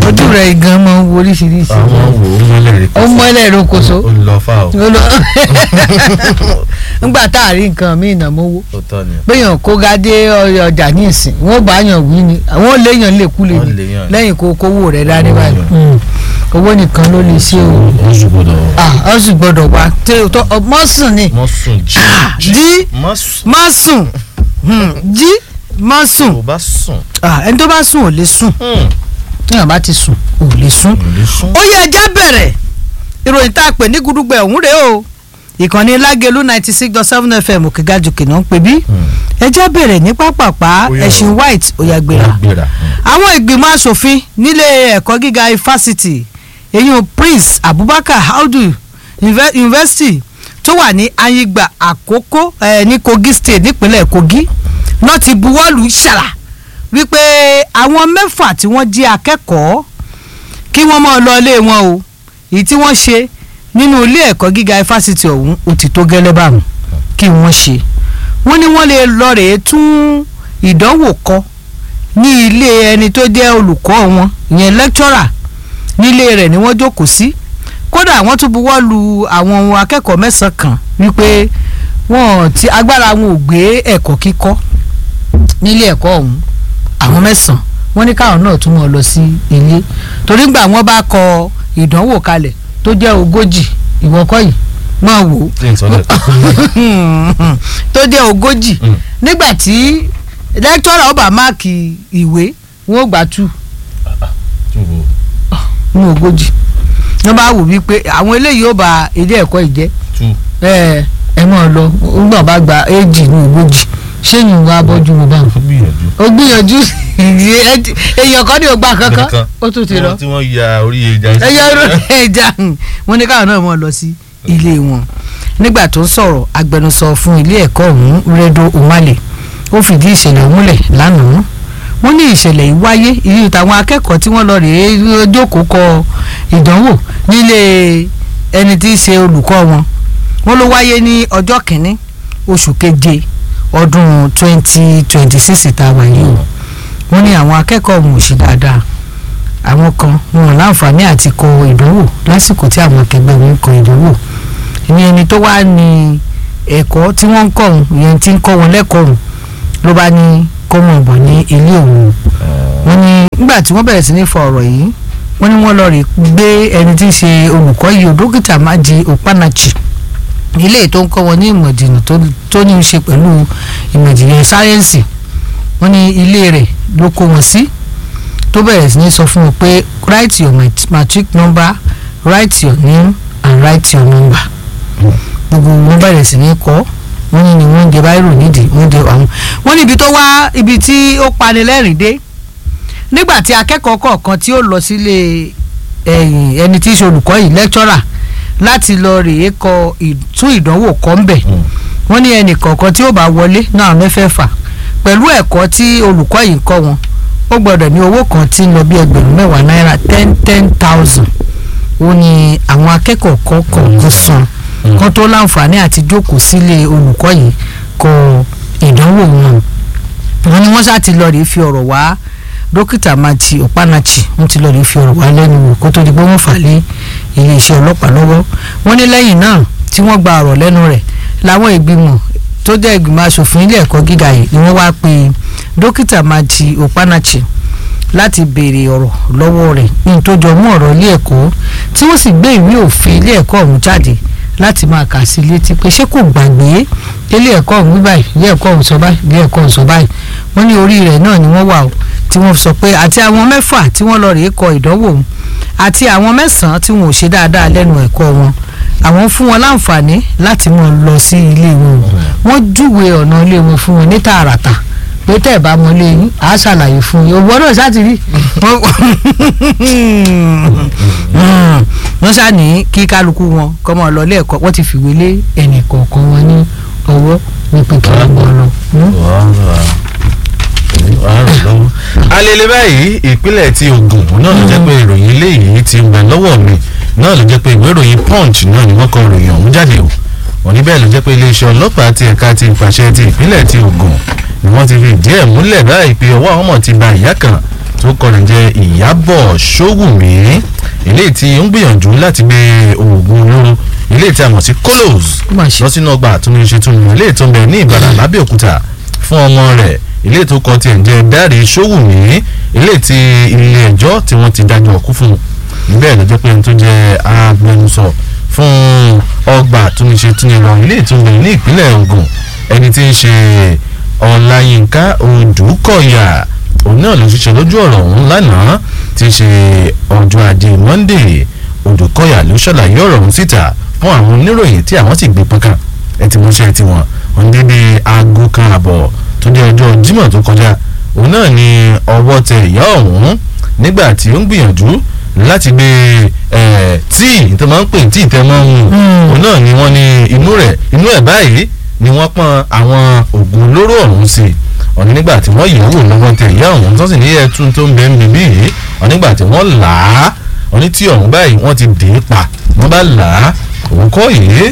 ojú rẹ̀ gan mọ wo oríṣiríṣi àwọn wò ó mọ́lẹ̀ rí ó mọ́lẹ̀ rokoṣo ó lọ fà ó ó lọ ńgbà tá a rí nǹkan míì náà mówó ó tọ́ ni péyàn kó gádé ọjà ní ìsìn wọn bá yàn wí ni àwọn léèyàn lè kú lè Wọ́n ní léèyàn. lẹ́yìn kó kówó rẹ̀ dání Owó báyìí yàn. Mm. owó nìkan ló lè ṣe o ó ṣùgbọ́dọ̀ ah ó sì gbọ́dọ̀ wá tó tó mọ́sùn ni mọ́ sùn jí jí mọ́ sùn má sùn Hmm, jí má sùn tó bá sùn Ah, ẹni tó bá sùn ò lè sùn Hmm, téèyàn bá ti sùn ò lè sùn. kò lè sùn. ó yẹ ẹjẹ́ bẹ̀rẹ̀ ìròyìn tá a pè ní gudugbẹ ọ̀hún rèé o ìkànnì lágẹ̀lú ninety six dot seven fm òkègájòkè náà ń pè bí Hmm, ẹjẹ́ bẹ̀rẹ̀ ní pápápá Ó yá o. ẹ̀sìn white òyàgbéra gbéra. Hmm. àwọn ìgbìmọ̀ asòfin nílé ẹ̀kọ́ gíga ifásitì èyí prince abubakar audu Inve- university tó wà ní ayigba àkókò eh, ní kogi state nípínlẹ̀ kogi náà ti buwọ́lù ṣàrà wípé àwọn mẹ́fà tí wọ́n jí akẹ́kọ̀ọ́ kí wọ́n máa lọ ilé wọn o èyí tí wọ́n ṣe nínú ilé ẹ̀kọ́ gíga ifásitì ọ̀hún ó ti tó gẹ́lẹ́ báwọn kí wọ́n ṣe wọ́n ní wọ́n lè lọ rèé tún ìdánwò kọ ní ilé ẹni tó jẹ́ olùkọ́ wọn ìyẹn lecturer nílé rẹ̀ ni wọ́n jókòó sí kódà wọ́n tún buwọ́ lu àwọn ohun akẹ́kọ̀ọ́ mẹ́sàn-án kan wípé wọ́n ti agbára wọn ò gbé ẹ̀kọ́ kíkọ́ nílé ẹ̀kọ́ ọ̀hún àwọn mẹ́sàn-án wọ́n ní káwọn náà tún mọ̀ lọ sí ilé torí gbà wọ́n bá kọ ìdánwò kalẹ̀ tó jẹ́ ogójì ìwọ́kọ́ yìí máa wò ó Tí n sọ lẹ́ẹ̀kan. tó jẹ́ ogójì Mm. nígbà tí lẹ́kítọ́rà ọba máàkì ìwé wọn ò gbà tú Tí wo. ní ogójì wọ́n bá wò wípé àwọn eléyìí ó ba ilé ẹ̀kọ́ ìjẹ́ Tú. ẹ ẹ mọ̀ lọ nígbà bá gba éjì ní ogójì ṣé yìí wá bọ́jú mi báwọn. Ó gbìyànjú. ó gbìyànjú èèyàn kan ní ògbà kankan ó tún ti lọ Tí wọ́n ya orí ẹja. ẹyẹ ẹja wọn ní káwọn náà mọ lọ sí ilé wọn nígbà tó ń sọ̀rọ̀ agbẹnusọ fún ilé ẹ̀kọ́ ọ̀hún Redo Umale ó fìdí ìṣẹ̀lẹ̀ múlẹ̀ lánàá wọ́n ní ìṣẹ̀lẹ̀ yìí wáyé ìlú táwọn akẹ́kọ̀ọ́ tí wọ́n lọ rèé jókòó kọ ìdánwò nílé ẹni tí í ṣe olùkọ́ wọn wọ́n ló wáyé ní ọjọ́ kìíní oṣù keje ọdún twenty twenty six tá a wà yìí o wọ́n ní àwọn akẹ́kọ̀ọ́ ọ̀hún ò sí dáadáa àwọn kan wọn ò láǹfààní àti kọ ìdánwò lásìkò tí àwọn akẹgbẹ́ wọn ń kọ ìdánwò ní ẹni tó wá ní ẹ̀kọ́ tí wọ́n ń kọ́ òun ìyẹn tí ń kọ́ wọn lẹ́kọ̀ọ́ òun ló bá ní kó wọn bọ̀ ní ilé òun wọ́n ní nígbà tí wọ́n bẹ̀rẹ̀ sí ní fọ ọ̀rọ̀ yìí wọ́n ní wọ́n lọ rí gbé ẹni tí ń ṣe olùkọ́ yìí o dókítà Maji Okpanachi ilé tó ń kọ́ wọn ní ìmọ̀ ìjìnlẹ̀ tó- tó ní í ṣe pẹ̀lú ìmọ̀ ìjìnlẹ̀ sáyẹ́ǹsì wọ́n ní ilé rẹ̀ ló kó wọn sí tó bẹ̀rẹ̀ sí ní sọ fún wọn pé write your mat- matric number write your name and write your number gbogbo wọn bẹ̀rẹ̀ sí ní kọ́ wọ́n ní ni wọ́n ń jẹ báírò nídìí wọ́n ń jẹ àwọn wọ́n ní ibi tó wá ibi tí ó pani lẹ́rìn dé nígbà tí akẹ́kọ̀ọ́ kọ̀ọ̀kan tí ó lọ sílé ẹ̀yìn ẹni tí í ṣe olùkọ́ yìí lecturer láti lọ rèé kọ ì- tún ìdánwò kọ́ ń bẹ̀ wọ́n ní ẹnì kọ̀ọ̀kan tí ó bá wọlé náà mẹ́fẹ̀ẹ̀fà pẹ̀lú ẹ̀kọ́ tí olùkọ́ yìí ń kọ́ wọn ó gbọ́dọ̀ ní owó kan tí ń lọ bí ẹgbẹ̀rún mẹ́wàá náírà ten ten thousand ó ní àwọn akẹ́kọ̀ọ́ kọ̀ọ̀kan san kan tó láǹfààní àti jókòó sílé olùkọ́ yìí kọ ìdánwò wọn wọ́n ní wọ́n ṣáà ti lọ rèé fi ọ̀rọ̀ wá dókítà Maji Okpanachi wọ́n ti lọ rèé fi ọ̀rọ̀ wá lẹ́nu wò kó tó di pé wọ́n fà lé iléeṣẹ́ ọlọ́pàá lọ́wọ́ wọ́n ní lẹ́yìn náà tí wọ́n gba ọ̀rọ̀ lẹ́nu rẹ̀ làwọn ìgbìmọ̀ tó jẹ́ ìgbìmọ̀ asòfin ilé ẹ̀kọ́ gíga yìí ni wọ́n wá pe dókítà Maji Okpanachi láti béèrè ọ̀rọ̀ lọ́wọ́ rẹ̀ ní tó jọ mú ọ̀rọ̀ ilé ẹ̀kọ́ tí wọ́n sì gbé ìwé òfin ilé ẹ̀kọ́ ọ̀hún jáde láti máa kà sí létí pé ṣé kò gbàgbé ilé ẹ̀kọ́ ọ̀hún wí báyìí ilé ẹ̀kọ́ ọ̀hún sọ báyìí ilé ẹ̀kọ́ ọ̀hún sọ báyìí wọ́n ní orí rẹ̀ náà ni wọ́n wà o tí wọ́n sọ pé àti àwọn mẹ́fà tí wọ́n lọ rèé kọ ìdánwò ọ̀hún àti àwọn mẹ́sàn-án tí wọn ò ṣe dáadáa lẹ́nu ẹ̀kọ́ wọn àwọn fún wọn láǹfààní láti mọ̀ lọ sí ilé wọn wọ́n júwe ọ̀nà ilé wọn fún wọn ní tààràtà pé tẹ́ ẹ̀ bá mọ ilé yín àá ṣàlàyé fún yín òwò náà ṣáà ti rí wọ́n ṣáà ní kí kálukú wọn kọ́ mọ́ lọ lẹ́ẹ̀kọ́ wọ́n ti fìwé lé ẹnì kọ̀ọ̀kan wọn ní ọwọ́ wípé kí wọ́n mọ̀ lọ. alele báyìí ìpínlẹ̀ ti Ògùn náà ló jẹ́ pé ìròyìn eléyìí ti ń bẹ lọ́wọ́ mi náà ló jẹ́ pé ìwé ìròyìn Punch náà ni wọ́n kọ ìròyìn ọ̀hún jáde o wọ́n ní bẹ́ẹ̀ ló jẹ́ pé iléeṣẹ́ ọlọ́pàá ti ẹ̀ka ti ìpàṣẹ ti ìpínlẹ̀ ti Ògùn ni wọ́n ti fi ìdí ẹ̀ múlẹ̀ báyìí pé ọwọ́ àwọn ọmọ ti ba ìyá kan tó kọrin jẹ́ ìyábọ̀ ṣówùmí eléyìí tí ó ń gbìyànjú láti gbé oògùn olóró eléyìí tí a mọ̀ sí kolos Má ṣe. lọ sínú ọgbà àtúnṣe tó ń eléyìí tó ń bẹ ní ìbàdàn lábẹ́òkúta fún ọmọ rẹ̀ eléyìí tó kọ tiẹ̀ ń jẹ́ dáre ṣówùmí eléyìí tí ilé ẹjọ́ tí wọ́n ti dájọ́ ọkú fún un níbẹ̀ ló jẹ́ pé ẹni tó jẹ́ agbẹnusọ fún ọgbà àtúnṣe tó ń lọ eléyìí tó ń bẹ ní ìpínlẹ̀ Ògùn ẹni tí ń ṣe ọláyínká odùkọ̀yà òun náà ló ṣiṣẹ́ lójú ọ̀rọ̀ ọ̀hún lánàá tí í ṣe ọjọ́ ajé monday odùkọ̀yà ló ṣàlàyé ọ̀rọ̀ ọ̀hún síta fún àwọn oníròyìn tí àwọn sì gbé pọ́nkà ẹ ti mọṣẹ́ tiwọn òun dédé aago kan àbọ̀ tó jẹ́ ọjọ́ jímọ̀ tó kọjá òun náà ni ọwọ́ tẹ ìyá ọ̀hún nígbà tí ó ń gbìyànjú láti gbé ẹ̀ tíì tó máa ń pè tíì tẹ́ máa ń mu Mm. òun náà ni wọ́n ní inú rẹ̀ inú ẹ̀ báyìí ni wọ́n pọ́n àwọn oògùn olóró ọ̀hún sí i ọ̀ní nígbà tí wọ́n yẹ̀ wò lọ́wọ́ tẹ ìyá ọ̀hún tó sì ní ẹ̀tún tó ń bẹ ń bíbí yìí ọ̀ní nígbà tí wọ́n là á ọ̀ní tí ọ̀hún báyìí wọ́n ti dè é pa wọ́n bá là á òun kọ́ yìí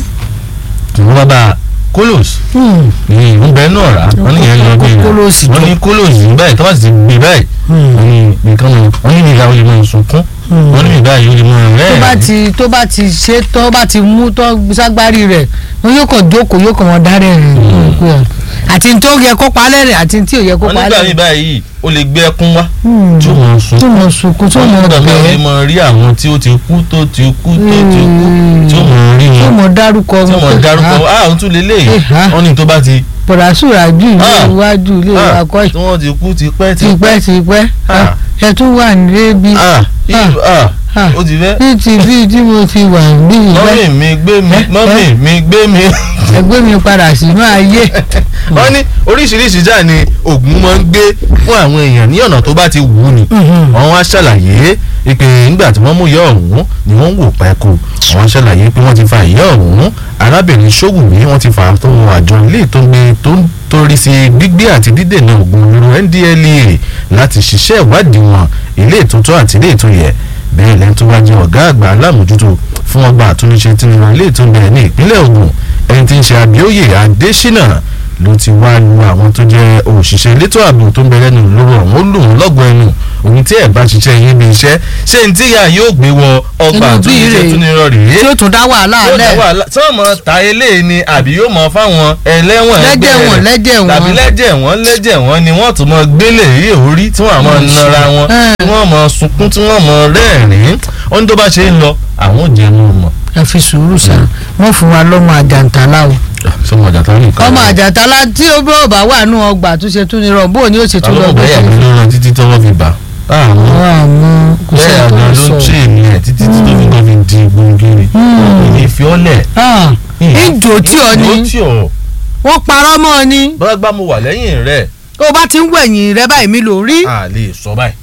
tí wọ́n bá bá kólòs Hmm. ní ìlú bẹ́ẹ̀ náà rà wọ́n ní ìyẹn lọ bí Kó- kólòsì wọ́n jọ. ní kólòs báyìí tó bá sì ti gbé báyìí Hmm. wọ́n ní nǹkan mọ̀ wọ́n ní ìyá olè máa sunkún Hmm. wọ́n ní ìyá olè máa tó rẹ́ẹ̀ bá ti tó bá ti ṣe tó bá ti mú tó ságbárí rẹ̀ wọn yóò kàn jókòó yóò kàn wọn dárẹ̀ rẹ̀ àti tó yẹ kó palẹ̀ rẹ̀ àti tí ò yẹ kó wọ́n palẹ̀ nígbà rẹ̀. míì báyìí ó lè gbé ẹkún wá Hmm. tí ó máa sun tó mọ̀ sunkún tó wọ́n mọ̀ nígbà míì ó lè bẹ́ẹ̀ máa rí àwọn tí ó ti kú tó ti kú tó ti kú tí ó máa rí tó wọn mọ̀ dárúkọ tí ó wọn máa pé, dárúkọ "Ah, ah òun tún lè léyìí Eh, ah. wọ́n ní tó bá ti bọ̀dásùrà jù ilé Ah. iwájú ilé ah, wa kọ́ tí wọ́n ti kú ti pẹ́ ti tipẹ́ tipẹ́ Ah. ẹ tún wà nílé bí ah ìlú ah Ah. ó ti fẹ́ ní ti bí tí mo ti wà bí mọ́mì ìwẹ́ mi gbé mi Eh, mọ́mì eh. mi gbé mi ẹgbẹ́ mi padà sínú ayé wọ́n ní oríṣiríṣi jáà ni oògùn máa ń gbé fún àwọn èèyàn ní ọ̀nà tó bá ti wù ú ni wọ́n wá ṣàlàyé pé nígbà tí wọ́n mú ìyá ọ̀hún ni wọ́n ń wò pẹ́kù wọ́n ṣàlàyé pé wọ́n ti fa ìyá ọ̀hún arábìnrin ṣógùnmí wọ́n ti fà á tó àjọ ilé tó ń gbé tó ń torí sí gbígbé àti dídènà oògùn olóró NDLEA láti ṣiṣẹ́ ìwádìí wọn ilé ìtúntọ́ àti ilé ìtúnyẹ̀ bẹ́ẹ̀ lẹ́yìn tó wá jẹ́ ọ̀gá àgbà alámòjútó fún ọgbà àtúnṣe tí ń ilé ìtúnyẹ̀ ní ìpínlẹ̀ Ògùn ẹni tí ń ṣe Abíóyè Adésínà ló ti wá lu àwọn tó jẹ́ òṣìṣẹ́ elétò ààbò tó ń bẹ lẹ́nu lóró ọ̀hún ó lù ú lọ́gbọ̀n ẹnu òun tí ẹ̀ bá ṣiṣẹ́ yín bí iṣẹ́ ṣé ní tíyà yóò gbé wọ ọgbà Inú bí àtúnṣe rèé. tún ní rọrì tí yé ó tún dá wàhálà yóò dá lẹ̀ wàhálà tí wọ́n mọ̀ ta eléyìí ni àbí yóò mọ̀ fáwọn ẹlẹ́wọ̀n ẹgbẹ́ lẹ́jẹ̀ wọn rẹ̀ lẹ́jẹ̀ wọn tàbí lẹ́jẹ̀ wọ́n lẹ́jẹ̀ wọ́n ni wọ́n tún mọ gbélé yìí orí tí wọ́n àmọ́ nara wọn Eh. tí wọ́n mọ sunkún tí wọ́n mọ rẹ́ẹ̀rín ó ní tó bá ṣe ń lọ àwọn ò jẹun mọ̀. ẹ fi sùúrù sá wọn fún wa lọ́mọ àjàntálá o sọmọ àjàtà nìkan. ọmọ àjàntálá tí ó bá bá wà nù ọgbà tó ṣe tún ní rọ bóun ni ó ṣe tún lọ àwọn ọ̀bẹ yàgbé ló rán títí tọ́wọ́ fi bà. àwọn àwọn àmọ́ kò bẹ́ẹ̀ sẹ́ni tó àgbà ń ló sọ. ń ṣe èmi ẹ̀ títí tí tó fi kàn fi di gbòǹgìrì. Hmm. ìní fi ọ́ lẹ̀. Ah, ìjò tí ọ ìjò ni tí ọ. wọ́n parọ́ mọ́ ọ ni bọ́lá gbá mo wà lẹ́yìn rẹ̀ tó bá ti ń wẹ̀yìn rẹ báyìí mi lò rí a lè sọ báyìí.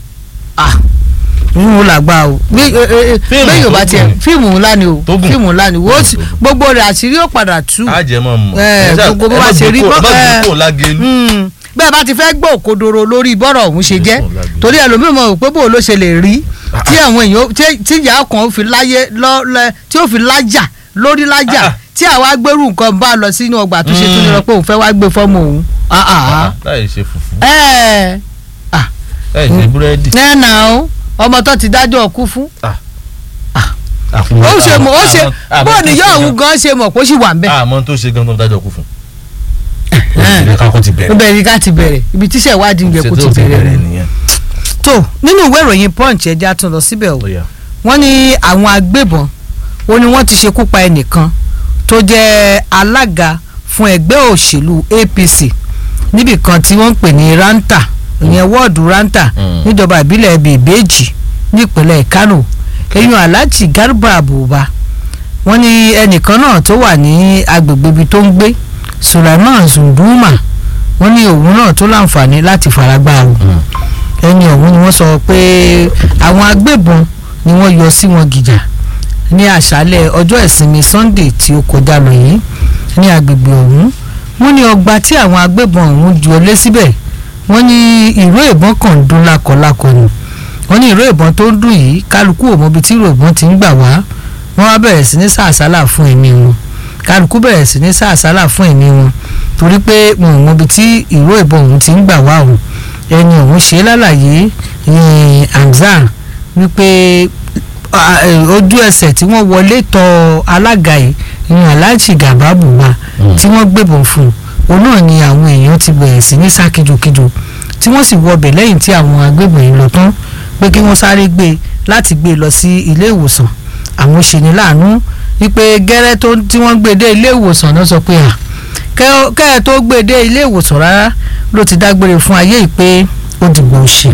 n ò làgbà o bí Fíìmù bẹ́ẹ̀ yóò bá tó tiẹ̀ gùn. fíìmù ńlá ni o Tó gùn. fíìmù ńlá ni wo Fíìmù tó gùn. gbogbo rẹ̀ àṣírí ó padà tú a jẹ́ mọ́ mọ́. Eh, Ẹ ṣáà- gbogbo bó ẹ bá má ṣe gbé rí kó- bọ́- má gbé eh. kó lágẹ̀lú. Hmm. bẹ́ẹ̀ bá ti fẹ́ gbọ́ òkodoro lórí bọ́rọ̀ ọ̀hún ṣe jẹ́ torí ẹlòmíràn mọ̀ pé bó ló ṣe lè rí tí àwọn èèyàn tí- tí ìyá kan fi láyé lọ lẹ tí ó fi lájà lórí lájà Ah. tí àwa gbèrú nǹkan bá lọ sínú ọgbà tó ṣe tó lọ pé òun fẹ́ wá gbé fọ́ọ̀mù òun. Ah, ah. láì ṣe fùfú ẹ láì ṣe búrẹ́dì. nẹ́ẹ̀nà o ọmọ tó ti dájọ́ ọkú fún àfihàn- ó ṣe mọ̀ ó ṣe àmọ́- àmọ́ bó tó níyà ṣe òun gan- gan ṣe mọ̀ kó sì wà ń bẹ̀. àmọ́ tó ṣe gan tó dájọ́ kú fún. Eh. ìdílé kakọ́ ti ó bẹ̀rẹ̀. bẹ̀rẹ̀ ká ti bẹ̀rẹ̀ ibi tíṣẹ̀ ìwádìí ń yẹ kó ti bẹ̀rẹ̀ ni. nìyẹn. tó nínú ìwé ìròyìn punch ẹja tún lọ síbẹ̀ o Ó yá. wọ́n ní àwọn agbébọn ó ní wọ́n ti ṣekú pa ẹnìkan tó jẹ́ alága fún ẹgbẹ́ òṣèlú APC níbì kan tí wọ́n ń pè ní ranta ìyẹn wọ́ọ̀dù ranta Mm. níjọba ìbílẹ̀ bèbèjì nípínlẹ̀ Kánò eyín Alhaji Garba Abuba wọ́n ní ẹnìkan náà tó wà ní agbègbè ibi tó ń gbé Sulaiman Zunduma wọ́n ní òun náà tó láǹfààní láti faragbá o Mm. ẹni ọ̀hún ni wọ́n sọ pé àwọn agbébọn ni wọ́n yọ sí wọn gìjà ní àṣálẹ̀ ọjọ́ ìsinmi Sunday tí ó kọjá lọ yìí ní agbègbè ọ̀hún wọ́n ní ọgbà tí àwọn agbébọn ọ̀hún ju ọlé síbẹ̀ wọ́n ní ìró ìbọn kan ń dún lákọlákọ ni wọ́n ní ìró ìbọn tó ń dún yìí kálukú ò mọbi tí ìró ìbọn ti ń gbà wá wọ́n wá bẹ̀rẹ̀ sí ní sàásálà fún ẹ̀mí wọn kálukú bẹ̀rẹ̀ sí ní sàásálà fún ẹ̀mí wọn torí pé wọn ò mọbi tí ìró ìbọn ọ̀hún ti ń gbà wá o ẹni òun ṣe lálàyé ní Hamzat wípé ojú ẹsẹ̀ tí wọ́n wọlé tọ̀ alága yìí ní aláàjì gàbá bùbá tí wọ́n gbébọn fún un òun náà ni àwọn èèyàn ti bẹ̀rẹ̀ sí ní sá kíjokíjo tí wọ́n sì wọbẹ̀ lẹ́yìn tí àwọn agbébọn yìí lọ tán pé kí wọ́n sáré gbé láti gbé lọ sí ilé ìwòsàn àwọn ṣeni láàánú wípé gẹ́rẹ́ tí wọ́n gbé dé ilé ìwòsàn náà sọ pé à kẹ́ ẹ tó gbé dé ilé ìwòsàn rárá ló ti dágbére fún ayé yìí pé ó dìgbò ṣe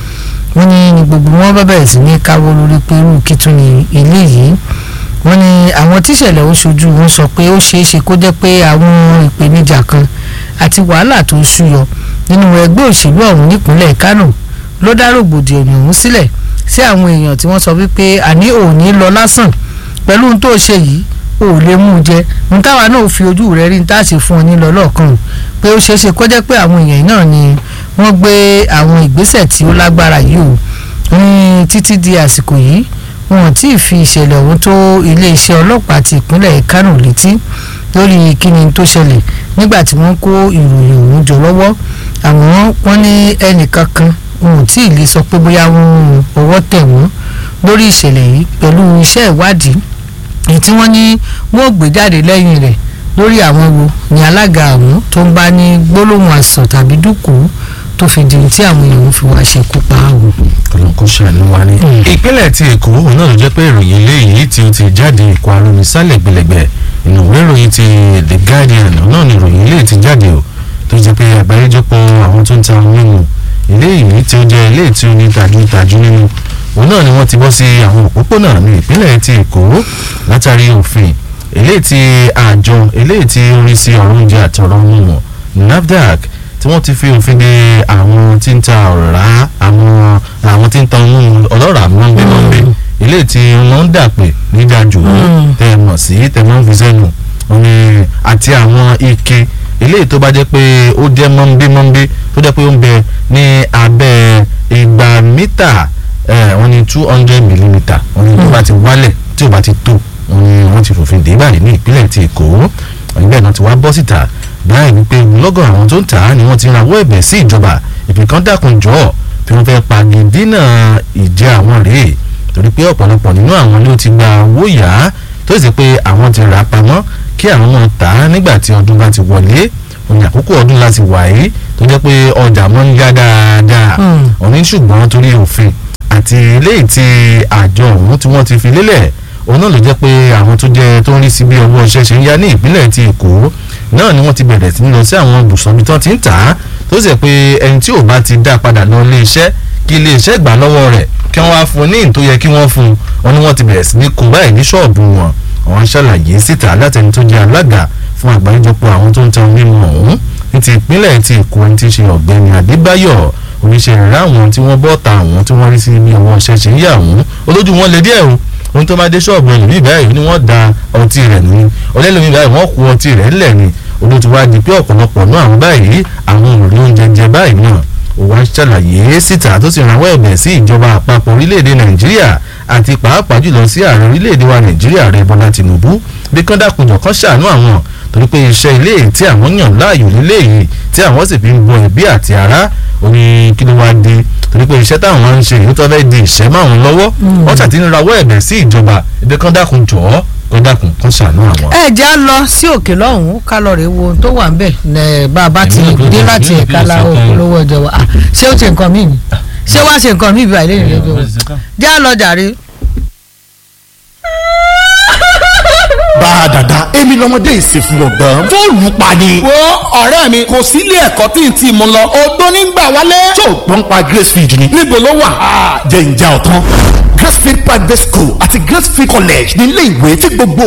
wọ́n ní gbogbo wọn bá bẹ̀rẹ̀ sí ní káwọ́ lórí pé irú kí tún ní ilé yìí wọ́n ní àwọn tíṣẹ̀lẹ̀ ó ṣojú wọn sọ pé ó ṣeé ṣe kó jẹ́ pé àwọn ìpèníjà kan àti wàhálà tó ń ṣúyọ nínú ẹgbẹ́ òṣèlú ọ̀hún nípínlẹ̀ Kánò ló dá rògbòdìyàn ọ̀hún sílẹ̀ sí àwọn èèyàn tí wọ́n sọ wípé àní òní lọ lásán pẹ̀lú ohun tó ṣe yìí ò lè mú un jẹ ohun táwa náà fi ojú rẹ̀ rí ní tá a ṣe fún ọ nílọ lọ́ọ̀kan pé ó ṣeé ṣe kó jẹ́ pé àwọn èèyàn náà ni wọ́n gbé àwọn ìgbésẹ̀ tí ó lágbára yìí o ní títí di àsìkò yìí wọn tí ì fi ìṣẹ̀lẹ̀ ọ̀hún tó iléeṣẹ́ ọlọ́pàá ti ìpínlẹ̀ Kánò létí lórí kíni tó ṣẹlẹ̀ nígbà tí wọ́n kó ìròyìn ọ̀hún jọ lọ́wọ́ àmọ́ wọ́n ní ẹnìkankan wọn ò tí ì lè sọ pé bóyá wọ́n ọwọ́ tẹ̀ wọ́n lórí ìṣẹ̀lẹ̀ yìí pẹ̀lú iṣẹ́ ìwádìí èyí tí wọ́n ní wọ́n gbé jáde lẹ́yìn rẹ̀ lórí àwọn wo ni alága àwọn tó ń bá ní gbólóhùn àsọ̀ tàbí dúkùú tó fi di tí àwọn èèyàn fi wá ṣekú pa àwọn. ọlọ́run kò ṣàánú wa ní. ìpínlẹ̀ ti èkó òun náà ló jẹ́ pé ìròyìn eléyìí tí ó ti jáde ìkọ̀ àrùn sálẹ̀ gbẹlẹ̀gbẹ̀ inú ìwé ìròyìn ti the guardian náà ni ìròyìn eléyìí ti jáde o tó jẹ́ pé àgbáríjọpọ̀ àwọn tó ń ta ohun mímu eléyìí tí ó jẹ́ eléyìí tí ó ní tajútajú nínú òun náà ni wọ́n ti bọ́ sí àwọn òpópónà ní ìpínlẹ̀ ti èkó látàrí òfin eléyìí tí àjọ eléyìí tí ó rí sí ọ̀rọ̀ oúnjẹ àtọ̀rọ̀ mímu NAFDAC tí wọ́n ti fi òfin de àwọn tí ń ta ọ̀rá àwọn àwọn tí ń ta ohun ọlọ́ràá mọ́nbẹ́mọ́nbẹ́ ilé tí wọ́n ń dàpè níjàjò tẹ́ ẹ mọ̀ sí tẹ́ wọ́n fi sẹ́nu àti àwọn ike ilé tó bá jẹ́ pé ó jẹ́ mọ́nbẹ́mọ́nbẹ́ tó jẹ́ pé ó ń bẹ ní abẹ́ igba mítà wọ́n ní two hundred millimetre wọ́n ní tó bá ti wálẹ̀ tí ò bá ti tó wọ́n ní wọ́n ti fòfin dé báyìí ní ìpínlẹ̀ ti Èkó ìgbẹ́ náà ti wá bọ́ síta báyìí wípé lọ́gọ̀ àwọn tó ń tà á ni wọ́n ti rawọ́ ẹ̀bẹ̀ sí ìjọba ìfìkan dákun jọ̀ọ́ tí wọ́n fẹ́ pagidínà ìjẹ́ àwọn rèé torí pé ọ̀pọ̀lọpọ̀ nínú àwọn ló ti gba owó yá tó sì pé àwọn ti rà pamọ́ kí àwọn náà tà á nígbà tí ọdún bá ti wọlé òní àkókò ọdún láti wà yìí tó jẹ́ pé ọjà mọ́ ń yá dáadáa òní ṣùgbọ́n torí òfin àti eléyìí tí àjọ ọ̀hún tí wọ́n ti fi lélẹ̀ òun náà ló jẹ́ pé àwọn tó jẹ́ tó ń rí sí bí ọwọ́ iṣẹ́ ṣe ń yá ní ìpínlẹ̀ ti Èkó náà ni wọ́n ti bẹ̀rẹ̀ sí ní lọ sí àwọn ibùsọ̀ ibi tí wọ́n ti ń tà á tó sì pé ẹni tí ò bá ti dá padà lọ ilé iṣẹ́ kí ilé iṣẹ́ gbà lọ́wọ́ rẹ̀ kí wọ́n á fún un ní ìtò yẹ kí wọ́n fún un wọn ni wọ́n ti bẹ̀rẹ̀ sí ní kó báyìí ní ṣọ́ọ̀bù wọn àwọn ṣàlàyé síta látẹni tó jẹ́ alága fún àgbáríjọpọ̀ àwọn tó ń tan mímu ọ̀hún ní ti ìpínlẹ̀ ti Èkó ẹni tí ń ṣe ọ̀gbẹ́ni Adébáyọ̀ oníṣẹ́ ìrẹ́ àwọn tí wọ́n bọ́ ta àwọn tí wọ́n rí sí ibi àwọn ọ̀ṣẹ́ ṣe ń yà wọ́n olójú wọn lè díẹ̀ o ohun tó máa dé ṣọ́ọ̀bù ẹlòmíì báyìí ni wọ́n da ọtí rẹ̀ ní ọlẹ́lòmíì báyìí wọ́n kó ọtí rẹ̀ lẹ̀ ni olóòtú wá di pé ọ̀pọ̀lọpọ̀ náà àwọn báyìí àwọn òrùlé oúnjẹ jẹ báyìí náà ó wá ṣàlàyé síta tó sì rawọ́ ẹ̀bẹ̀ sí ìjọba àpapọ̀ orílẹ̀-èdè nàìjíríà àti pàápàá jùlọ sí ààrẹ orílẹ̀-èdè wa nàìjíríà rẹ̀ bọ́lá tìǹbù bí kán dákunjọ kan ṣàánú àwọn torí pé iṣẹ́ ilé tí àwọn yàn láàyò nílé yìí tí àwọn sì fi ń bọ ẹbí àti ará oní kí ló wá dé torí pé iṣẹ́ táwọn máa ń ṣe èyí tó fẹ́ di ìṣẹ́ máa ń lọ́wọ́ wọ́n ṣàtì ń rawọ́ ẹ̀bẹ̀ sí ìjọba ibi kán dákunjọ kán dákun kán ṣàánú àwọn. ẹ jẹ́ á lọ sí òkè lọ́hùn-ún ká lọ rèé wo ohun tó wà ń bẹ̀ ẹ̀ bá a bá ti dé láti ẹ̀ka la olówó ọjọ́ wa ṣé ó ṣe nǹkan míì ni ṣé wàá ṣe nǹkan míì bí àìlè ìrìn lẹ́jọ́ jẹ́ á lọ jàre. bá a dàda èmi lọmọdé ìsìnkú ọgbọ́n fóònù pa ni. wo ọ̀rẹ́ mi kò sí ilé ẹ̀kọ́ tí n ti mú lọ odó nígbà wálé. tó o gbọ́n pa gracefield ni. níbo ló wà. jẹ́ ìjà ọ̀tán gracefield private school àti gracefield college ní ilé ìwé tí gbogbo